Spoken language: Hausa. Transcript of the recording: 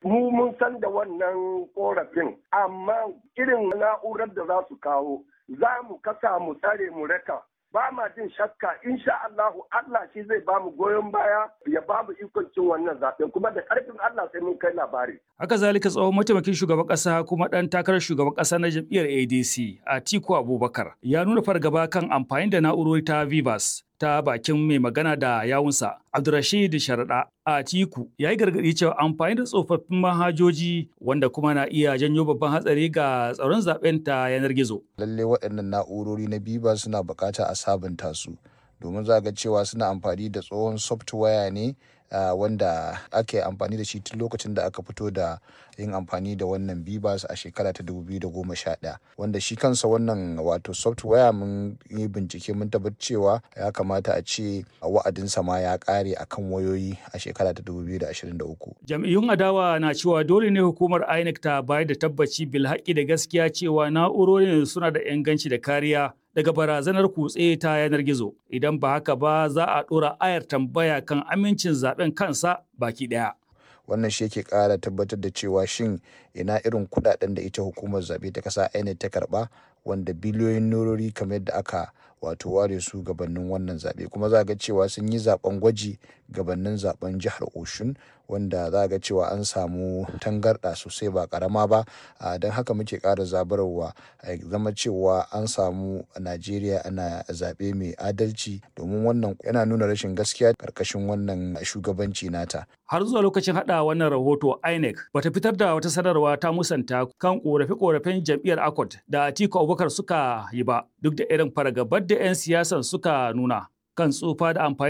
mu mun san da wannan korafin amma irin na'urar da za su kawo za mu kasa mu tsare mu raka ba ma jin shakka insha Allahu Allah shi zai ba mu goyon baya ya ba mu ikon cin wannan zaben kuma da karfin Allah sai mun kai labari. Haka zalika tsohon mataimakin shugaban kasa kuma dan takarar shugaban kasa na jam'iyyar ADC Atiku Abubakar ya nuna fargaba kan amfani da na'urori ta Vivas ta bakin mai magana da yawunsa Abdurrashid Sharaɗa Atiku ya yi gargaɗi cewa amfani da tsofaffin manhajoji wanda kuma na iya janyo babban hatsari ga tsaron zaben ta yanar gizo. Lalle waɗannan na'urori na Biba suna bukata a sabunta su domin za ga cewa suna amfani da tsohon software ne Uh, wanda ake amfani da shi tun lokacin da aka fito da yin amfani da wannan bibas a shekara ta 2011 wanda shi kansa wannan wato software mun yi bincike mun tabbatar cewa ya kamata a ce wa'adinsa ma ya kare akan wayoyi a shekara ta 2023 jam'iyyun adawa na cewa dole ne hukumar inec ta bayar da tabbaci bil haƙƙi da gaskiya cewa na'urorin suna da inganci da kariya daga barazanar kutse ta yanar gizo idan ba haka ba za a ɗora ayar tambaya kan amincin zaben kansa baki ɗaya. wannan shi yake ƙara tabbatar da cewa shin ina irin kuɗaɗen da ita hukumar zaɓe ta ƙasa INEC ta karɓa wanda biliyoyin norori kamar yadda aka wato ware su gabanin wannan zaɓe kuma za ga cewa sun yi zaɓen gwaji gabanin zaɓen jihar oshun wanda za ga cewa an samu tangarɗa sosai ba ƙarama ba don haka muke ƙara zabarwa zama cewa an samu najeriya ana zaɓe mai adalci domin wannan yana nuna rashin gaskiya ƙarƙashin wannan shugabanci nata har zuwa lokacin haɗa wannan rahoto inec bata fitar da wata sanarwa ta musanta kan ƙorafe-ƙorafen jam'iyyar akot da atiku abubakar suka yi ba duk da irin fargabar da 'yan siyasan suka nuna kan tsufa da amfani